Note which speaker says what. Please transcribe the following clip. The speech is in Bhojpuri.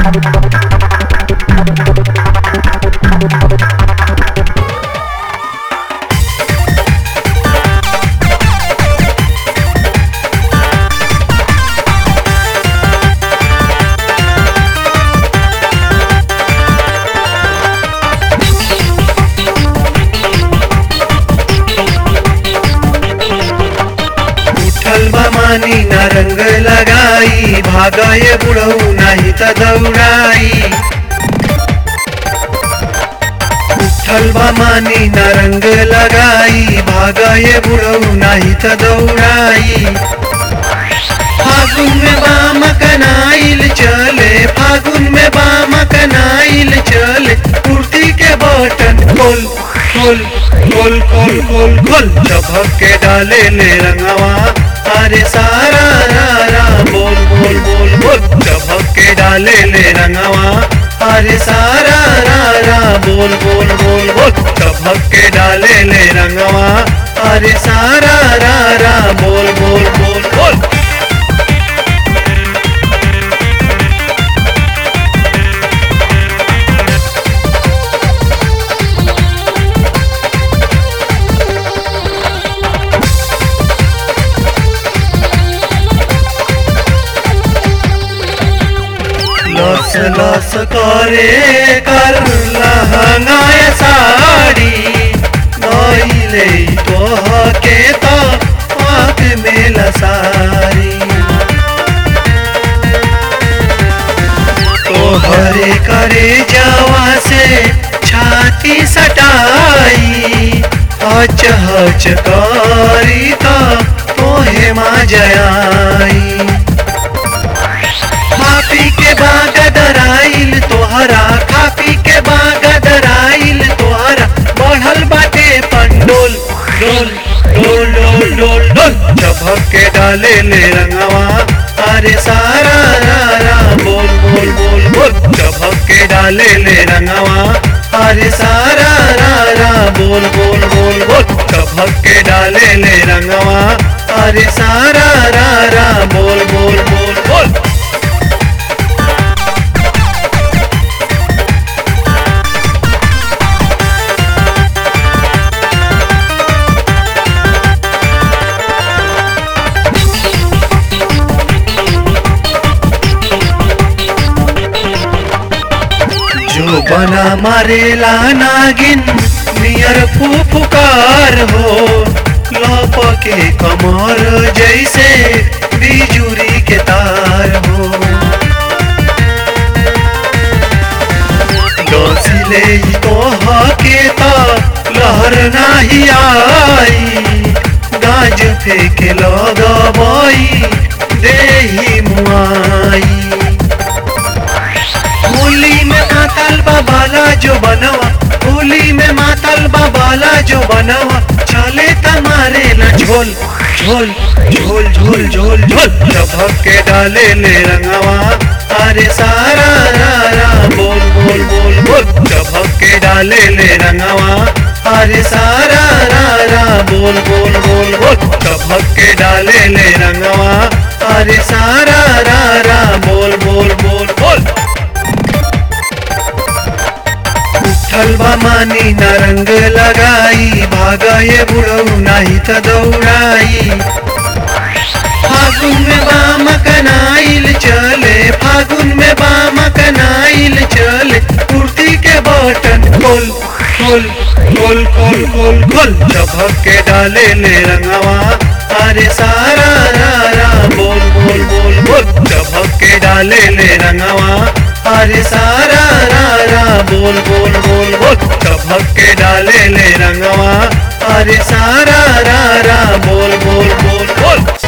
Speaker 1: उठल बा मानी ना रंग लगाई भागाए बुढ़ऊ नाही त दौड़ाई उठल बा मानी ना रंग लगाई भागाए बुढ़ऊ नाही त दौड़ाई फागुन में बाम कनाइल चले फागुन में बाम कनाइल चले कुर्ती के बटन खोल खोल खोल खोल खोल खोल चबक के डाले ले रंगवा अरे सारा रा रा बोल बोल बोल बोल चबक के डाले ले रंगवा अरे सारा रा रा बोल बोल बोल बोल चबक के डाले ले रंगवा अरे सारा रा रा बोल बोल बोल बोल लस लस करे कर लहंगाय साड़ी नइले तोह के तो आँख में लसारी तोहरे करे जावा से छाती सटाई हच हच करी तो तोहे मा जयाई खापी के बाग दराइल तोहरा खापी के बाग दराइल तोहरा बढ़ल बाटे पंडोल डोल डोल डोल डोल डोल चबक के डाले ले रंगवा अरे सारा रा रा बोल बोल बोल बोल चबक के डाले ले रंगवा अरे सारा रा रा बोल बोल बोल बोल चबक के डाले ले रंगवा अरे सारा रा रा बोल बोल बोल बोल जो बना मारेला नागिन नियर फुफकार हो लप के कमर जैसे बिजुरी के तार हो डोसिले तोह के ता लहर नाही आई गाज फेंके लगबई देही मुआई होली में मातल बाबाला जो बनवा होली में मातल बाबाला जो बनवा चले तमारे न झोल झोल झोल झोल झोल झोल चबक के डाले ले रंगवा अरे सारा रा रा बोल बोल बोल बोल चबक के डाले ले रंगवा अरे सारा रा रा बोल बोल बोल बोल चबक के डाले ले रंगवा अरे सारा रा रा बोल बोल बोल बोल उठल बा मानी न रंग लगाई भागाए बुढ़ऊ नाही त दौड़ाई फागुन में बाम कनाइल चले फागुन में बाम कनाइल चले कुर्ती के बटन खोल खोल खोल खोल खोल खोल चबक के डाले ले रंगवा अरे सारा रा रा बोल बोल बोल बोल चबक के डाले ले रंगवा अरे सारा रा रा बोल बोल बोल बोल चबक के डाले ले रंगवा अरे सारा